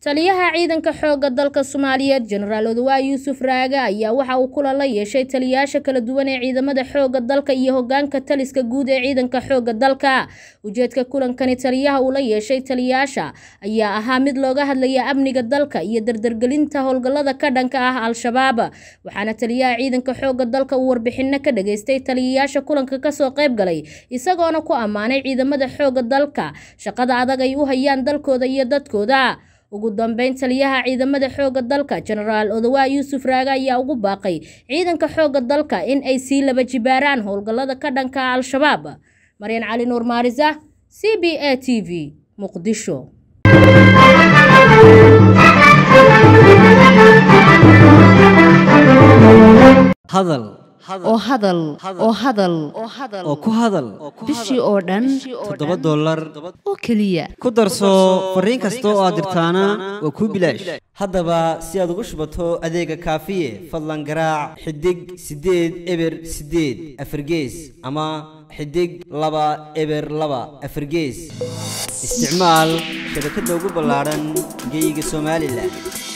taliyaha ciidanka xoogga dalka soomaaliyeed jenaraal odawa yuusuf raage ayaa waxa uu kulan la yeeshay taliyayaasha kala duwan ee ciidamada xoogga dalka iyo hogaanka taliska guud ee ciidanka xoogga dalka ujeedka kulankani taliyaha uu la yeeshay taliyayaasha ayaa ahaa mid looga hadlaya amniga dalka iyo dardargelinta howlgallada ka dhanka ah al-shabaab waxaana taliyaha ciidanka xoogga dalka uu warbixino ka dhageystay taliyayaasha kulanka kasoo qayb galay isagoona ku ammaanay ciidamada xoogga dalka shaqada adag ay u hayaan dalkooda iyo dadkooda ugu dambeyn taliyaha ciidamada xoogga dalka jenaraal odawa yuusuf raage ayaa ugu baaqay ciidanka xoogga dalka in ay sii laba jibaaraan howlgallada ka dhanka ah al-shabaab maryan cali nuur maarisa c b a t v muqdisho hadal oo hadal oo hadal oo ku hadal bishii oo dhan toddoba dollar oo keliya ku darso fariin kasta oo aad dirtaana waa kuu bilaash haddaba si aad ugu shubato adeega kaafiye fadlan garaac xidig siddeed eber siddeed afargees ama xidig laba eber laba afargees isticmaal shabakadda ugu ballaadhan geyga somalilan